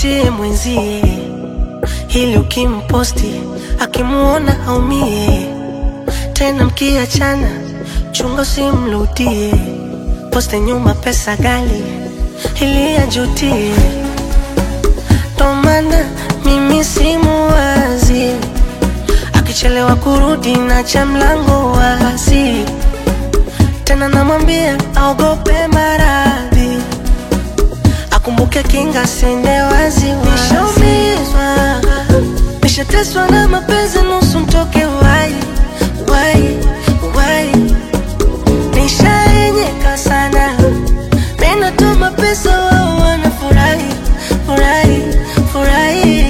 mtafutie mwenzie, ili ukimposti akimuona aumie. Tena mkiachana, chunga usimrudie, poste nyuma pesa gali ili ajutie. Ndo maana mimi simuwazi, akichelewa kurudi nacha mlango wazi, tena namwambia aogope maradhi akumbuke kinga sende wazi nishaumizwa nishateswa na mapenzi nusu mtoke wai wai wai nishaenyeka sana minatuma pesa wao wanafurahi furahi furahi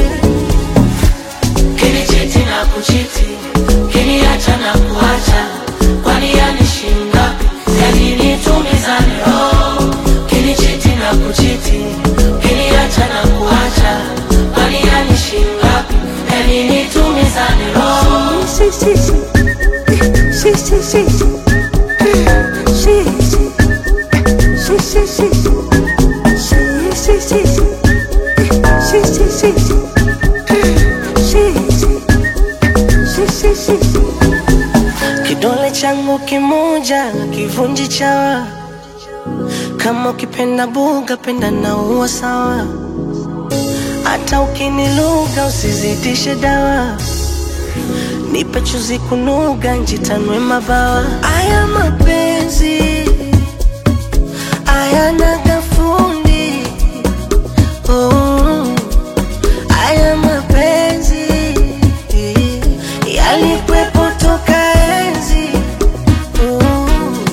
Kinichiti na kuchiti, kiniacha na kuacha, kwani yanishinda? Yani nitumizane roho. Kinichiti na kuchiti, kiniacha na kuacha, kwani yanishinda? Yani nitumizane roho. Si, si, si. Si, si, si. Si, si. Si, si, si. Si, si, si. Si, si, si. Si, si. Si, si, si. Kidole changu kimoja kivunji chawa, kama ukipenda buga penda na uwa sawa, hata ukiniluga usizidishe dawa, nipe chuzi kunuga njitanwe mabawa. Aya mapenzi ayana gafundi oh. Aya mapenzi yalikwepo toka enzi oh.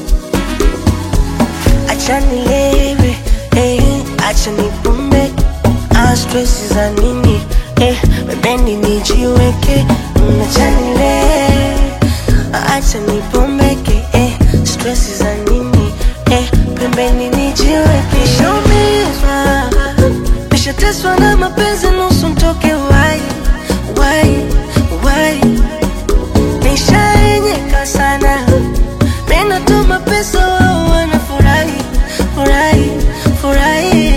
Acha nilewe eh, acha nipumbe ah, stress za nini eh, pembeni nijiweke Mm, acha nilewe acha nipombeke eh, stress za nini eh, pembeni nijiweke Nishaumizwa, nishateswa na mapenzi nusu mtoke wai wai wai nishaenyeka sana minatuma pesa wao wanafurahi furahi furahi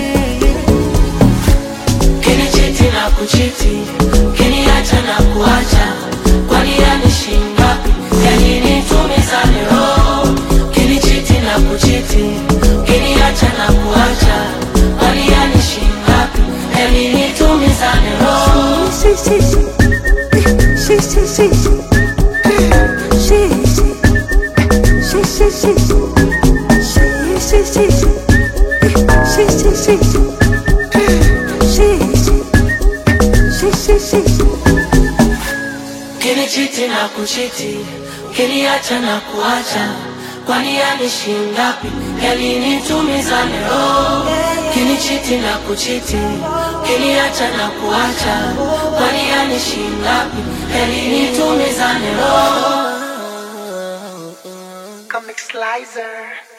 Kinichiti na kuchiti, kiniacha na kuacha, kwani yanishinda? Yani nitumizane roho. Kinichiti na kuchiti, kiniacha na kuacha, kwani yanishinda? Yani nitumizane roho. Si, si, si. Si, si, si. Si, si. Si, si, si. Si, si, si. Si, si, si. Si, si. Si, si, si. Kinichiti na kuchiti, kiniacha na kuacha, kwani yanishinda? Yani nitumizane roho. Kinichiti na kuchiti, kiniacha na kuacha, kwani yanishinda? Yani nitumizane roho. Comic Slicer.